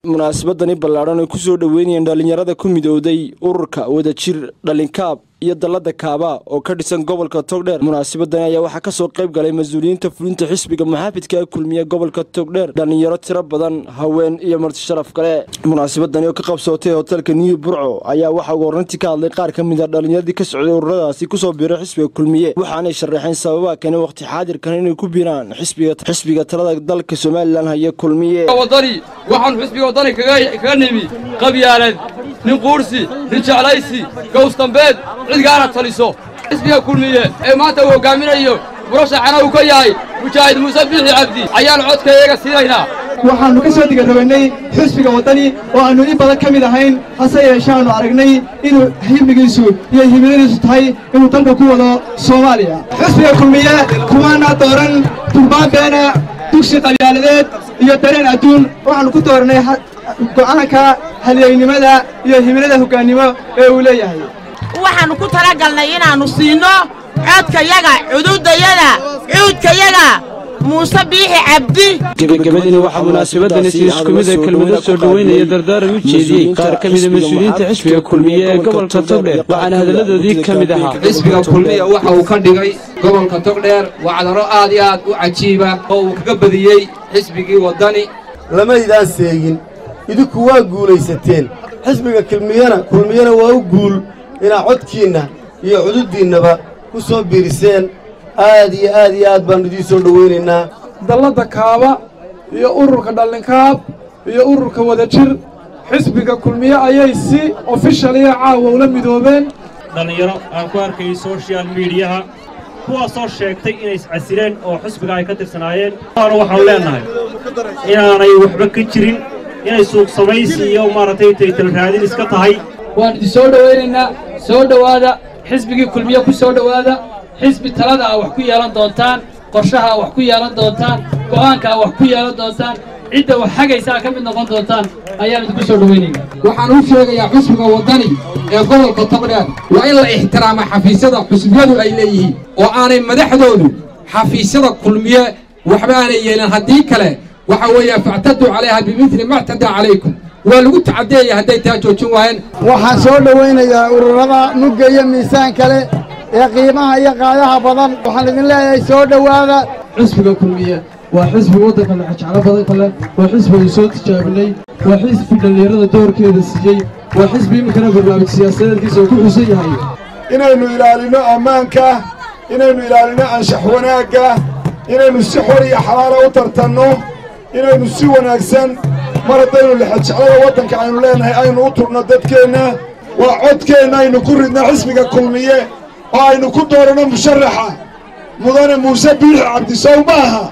munaasabadani ballaadhan ay ku soo dhoweynayeen dhallinyarada ku midowday ururka wadajir dhalinkaab iyo dallada kaaba oo ka dhisan gobolka togdheer munaasabadani ayaa waxaa kasoo qayb galay mas-uuliyiinta fulinta xisbiga muxaafidka ee kulmiya gobolka togdheer dhallinyaro tiro badan haween iyo marti sharaf kale munaasabadani oo ka qabsootay hotelka new burco ayaa waxaa ugu horrantii ka hadlay qaar ka mid a dhallinyaradii ka socday ururadaasi kusoo biiray xisbiga kulmiye waxaanay sharaxeen sababaha kane wakhti xaadirkan inay ku biiraan xisbiga talada dalka somalilan haya kulmiye wadani waxaanu xisbiga waddani kaga nimi qabyaalad nin quursi nin jeclaysi gowsdambeed cidgaana taliso xisbiga kulmiye ee maanta uu hoggaaminayo murashaxana uu ka yahay mujaahid muuse biixi cabdi ayaanu codkayaga siinaynaa waxaannu ka soo digarabaynay xisbiga waddani oo aannu in badan ka mid ahayn hase yeeshaannu aragnay inuu himigiisu iyo himiladiisu tahay inuu dalka ku wado soomaaliya xisbiga kulmiye kumaana dooran durbaan beena dugsi qabyaaladeed iyo dareen adduun waxaannu ku dooranay go'aanka halyeynimada iyo himilada hoggaannimo ee uu leeyahay waxaannu ku talagalnay inaannu siinno codkayaga cududayada cuudkayaga muuse biixi cabdi gebagabadiina waxaa munaasabadani si isku mid a kelmado soo dhoweynaya dardaaran u jeediyey qaar ka mida mas-uuliyiinta xisbiga kulmiye ee gobolka togdheer waxaana hadalladoodii ka mid ahaa xisbiga kulmiya waxa uu ka dhigay gobolka togdheer wacdaro aad iyo aad u cajiiba oo uu kaga badiyey xisbigii waddani lamaydaan seegin idinku waa guulaysateen xisbiga kulmiyana kulmiyana waa u guul inaad codkiinna iyo cududdiinnaba ku soo biiriseen aad iyo aad iyo aad baannu idiin soo dhowaynaynaa dalladda kaaba iyo ururka dhallinkaab iyo ururka wadajir xisbiga kulmiye ayay si ofishaliya caawa ula midoobeen dhallinyaro aan ku arkayay sochial miidiyaha kuwaasoo sheegtay inay iscasileen oo xisbiga ay ka tirsanaayeen waana waxaanu leennahay inaanay waxba ka jirin inay suuq samaysi iyo maaragtay taytalraadin iska tahay waan idin soo dhowaynaynaa soo dhowaada xisbigii kulmiye ku soo dhowaada xisbi talada a wax ku yeelan doontaan qorshaha a wax ku yeelan doontaan go'aanka a wax ku yeelan doontaan cidda wax hagaysa a ka mid noqon doontaan ayaan idinku soo dhowaynaynaa waxaan u sheegayaa xusbiga waddani ee gobolka togdheer waa in la ixtiraama xafiisyada xusbiyadu ay leeyihiin oo aanay madaxdoodu xafiisyada kulmiye waxba aanay yeelin haddii kale waxa weeye factaduu calayha bimidli ma ctadaa calaykum waa lagu tacadeeyay hadday taa joojin waayeen waxaan soo dhowaynayaa ururada mugga iyo miisaan kale ee qiimaha iyo qaadaha badan waxaan idin leeyahay soo dhowaada xisbiga kulmiye waa xisbi waddanka lexajeclo badan kale waa xisbi ay soo tijaabinay waa xisbi dhallinyarada doorkeeda siiyey waa xisbi iminkana barnaamij siyaasadeedkiisa uu ku xusan yahay inaynu ilaalinno ammaanka inaynu ilaalinno anshax wanaagga inaynu si xor iyo xalaala u tartanno inaynu si wanaagsan mar haddaynu lexajeclada waddanka aynu leennahay aynu u turno dadkeenna waa codkeenna aynu ku ridna xisbiga kulmiye oo aynu ku dooranno musharaxa mudane muuse biixi cabdisow ma aha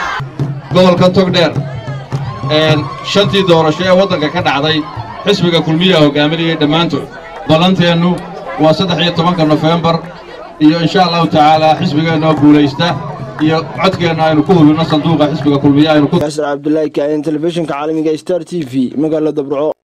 gobolka togdheer shantii doorasho ee waddanka ka dhacday xisbiga kulmiyaa hoggaaminayay dhammaantood ballanteennu waa saddex iyo tobanka nofembar iyo insha allahu tacaalaa xisbigeennoo guulaysta iyo codkeenna aynu ku hubinno sanduuqa xisbiga kulmiye aynu cabdulaahi kaain telefishinka caalamiga star t v magaalada burco